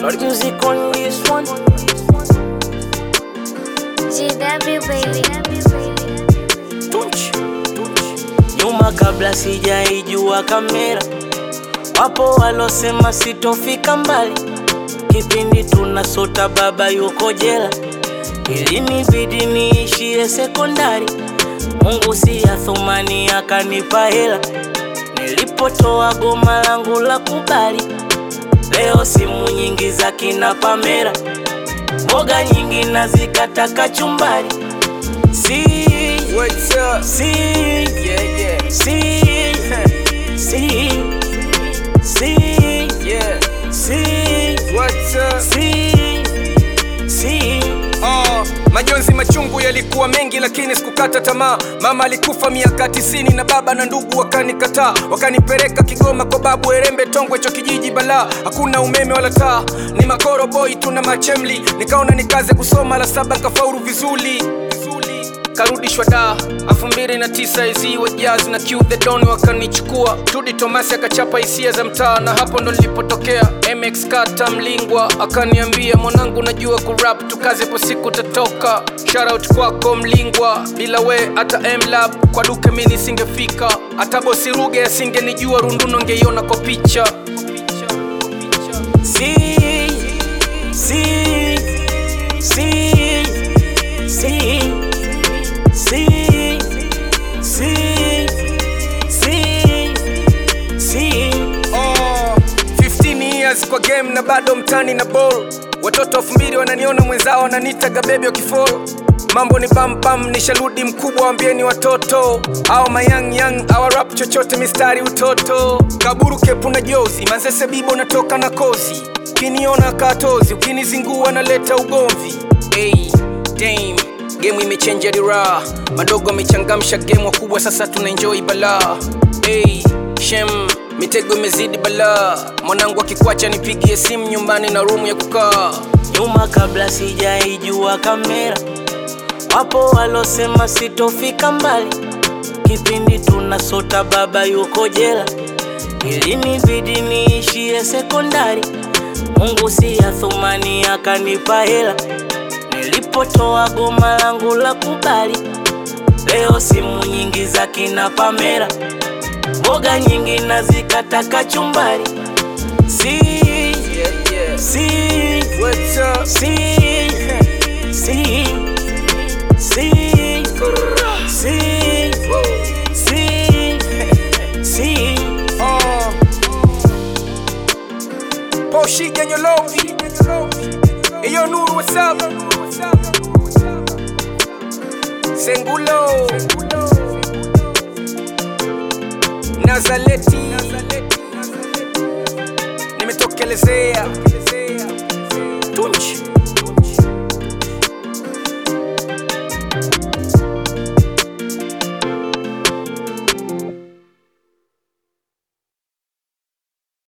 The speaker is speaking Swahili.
Lord music on this one. GW baby. Tunch. Nyuma kabla sijaijua kamera, wapo walosema sitofika mbali. Kipindi tunasota baba yuko jela, ilinibidi niishie sekondari. Mungu si ya thumani akanipa hela, nilipotoa goma langu la kubali. Leo simu nyingi za kina Pamela, mboga nyingi nazikata kachumbari. Si, What's up? si, Yeah, yeah, si, si, si, yeah. si, What's up? si, si. Oh, majonzi machungu yalikuwa mengi lakini sikukata tamaa. Mama alikufa miaka tisini na baba na ndugu wakanikataa, wakanipeleka Kigoma kwa babu Erembe Tongwe, cho kijiji balaa, hakuna umeme wala taa, ni makoro boy tuna machemli. Nikaona nikaze kusoma la saba nkafaulu vizuri vizuri karudishwa da elfu mbili na tisa izi wajazi na Q the Don wakanichukua Tudi Tomasi akachapa hisia za mtaa na hapo ndo nilipotokea MX Kata Mlingwa akaniambia mwanangu najua kurap tukaze po siku tatoka Shoutout kwako Mlingwa bila we hata M-Lab kwa duke mi nisingefika hata bosi Ruge asingenijua runduno ngeiona kwa picha Si, si, si, si, si, si, si, si. Oh, 15 years kwa game na bado mtani na ball watoto elfu mbili wananiona mwenzao wananitaga bebi wakifolo mambo ni pampam nisharudi mkubwa wambieni watoto au mayang yang awa rap chochote mistari utoto kaburu kepu na jozi manzese bibo natoka na kozi ukiniona katozi ukinizingua naleta ugomvi hey, dame gemu imechenja dira madogo amechangamsha gemu wakubwa sasa tuna enjoy balaa hey, shem mitego imezidi balaa mwanangu akikwacha nipigie simu nyumbani na rumu ya kukaa nyuma kabla sijaijua kamera, wapo walosema sitofika mbali. Kipindi tunasota baba yuko jela, ilinibidi niishie sekondari. Mungu si ya thumani akanipa hela, nilipotoa goma langu la kubali. Leo simu nyingi za kina Pamela, mboga nyingi nazikata kachumbari. Si, yeah, yeah. si, What's up? Si, si, si, si, si, si. Oh. Poshi Ganyolovi. Eyo Nuru, what's up? Sengulo. Nazaleti. Nimetokelezea.